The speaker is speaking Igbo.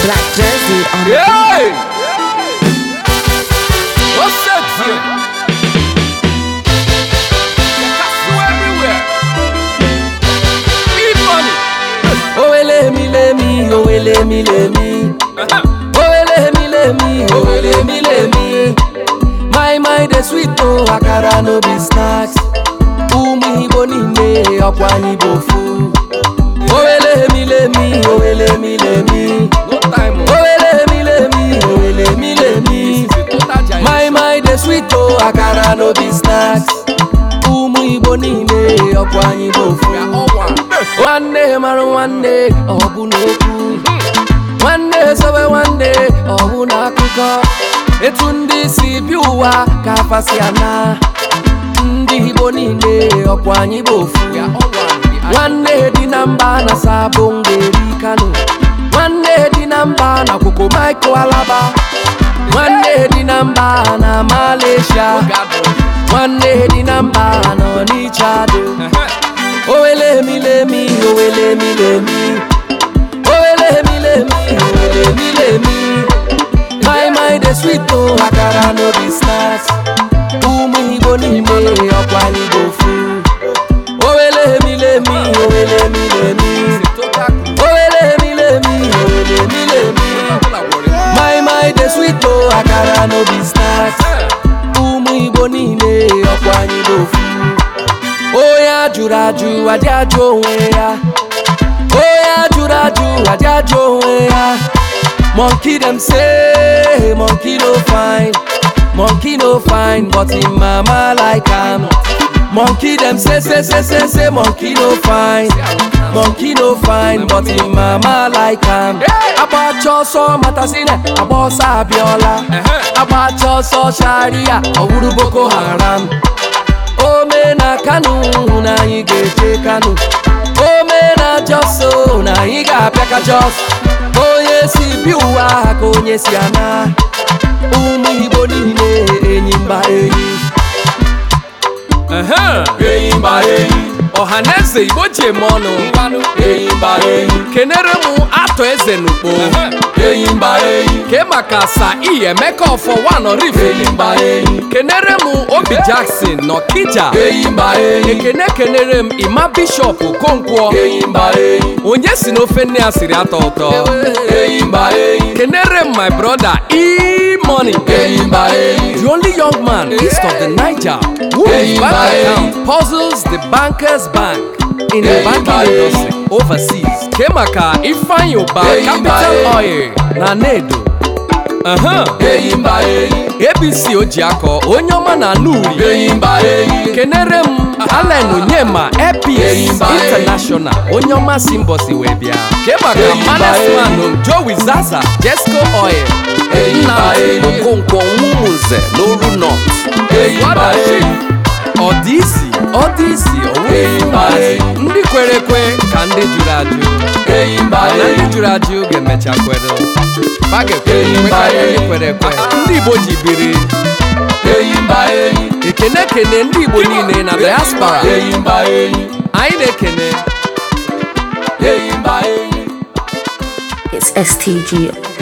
Black jersey on the Hey! What's up, here? Castle everywhere. Big money. Owele mi le mi, owele mi le mi. Owele mi le mi, owele mi le mi. My mind dey sweet o, akara no be snacks. Ụmụ Igbo niile ọkwa anyị bụ ofu. Owele mi le mi, owele mi le mi. No time. oh. Owele mi le mi, owele mi le mi. This is a total giant. My mind dey sweet o, akara no be snacks. Ụmụ Igbo niile ọkwa anyị bụ ofu. We are all one. nwanne mara nwanne ọ bụ n'okwu nwanne sobe nwanne ọ bụ n'akụkọ etu ndị si bi ụwa ka afasi ana ndị igbo niile ọkwa anyị bụ ofu We are all one. We are nwanne dị na mba na sabụ ngeri kano nwanne dị na mba na kwoko michael alaba nwanne dị na mba na malaysia gathered. nwanne dị na mba na ọnịcha dị Owele mi le mi, owele mi le mi. Owele mi le mi, owele mi le mi. My mind is sweet o, akara no be snacks. Ụmụ Igbo niile ọkwa anyị bụ ofu. Owele mi le mi, owele mi le mi. It's a total crew. Owele mi le mi, owele mi le mi. People are worried. My mind is sweet o, akara no be snacks. Ụmụ Igbo niile ọkwa anyị bụ ofu. Onye ajụrụ ajụ adị ajụ onwe ya Onye ajụrụ ajụ adị ajụ onwe ya Monkey dem say monkey no fine Monkey no fine but him mama like am Monkey dem say say say say say monkey no fine Monkey no fine but him mama like am Agbacha ọsọ matasine agba ọsọ abịọla Agbacha ọsọ sharia ọ wụrụ Boko Haram ome na kano na anyị ga-eje kano ome na jos o, na anyị ga-abịa ka jos onye si bi ụwa ka onye si ana ụmụ igbo niile enyi mba enyi Uh-huh. enyi mba enyi ọhaneze igbo ji eme ọnụ enyi mba enyi kenere m atọ eze n'ukpo enyi mba enyi ke maka sa iyi emeka ọfọ one rife enyi mba enyi kenere m obi jackson n'ọkija enyi mba enyi ekene kenere m ima bishọp okonkwo enyi mba enyi onye si n'ofe nne ya siri atọ ụtọ enyi mba enyi kenere m my brother e-money enyi mba enyi the only young man east of the niger who Hey, his bank bye. account puzzles the bankers bank in the Hey, banking bye. industry overseas kemaka ifeanyi ụba Hey, capital bye. oil na nedo uh-huh. enyi mba enyi abc ojiakọ onye ọma na anuri enyi mba enyi kenere m allen onyema Hey, epis bye. international onye ọma si mbọsi wee bịa kemaka Hey, bye. manasman jowi zaza jesco oil Hey, nna bye. okonkwo nwumunze n'oru north enyi mba enyi ọ dị isi ọ dị isi Hey, onwe bye. ndị kwere ekwe ka ndị jụrụ ajụ enyi mba na ndị enyi jụrụ ajụ ga-emecha kwere ba ga-ekwe Hey, ekwe karịa bye. ndị kwere ekwe ndị igbo ji biri enyi mba enyi ekene kene ndị igbo niile na diaspora enyi mba enyi anyị na-ekene enyi mba enyi It's STG.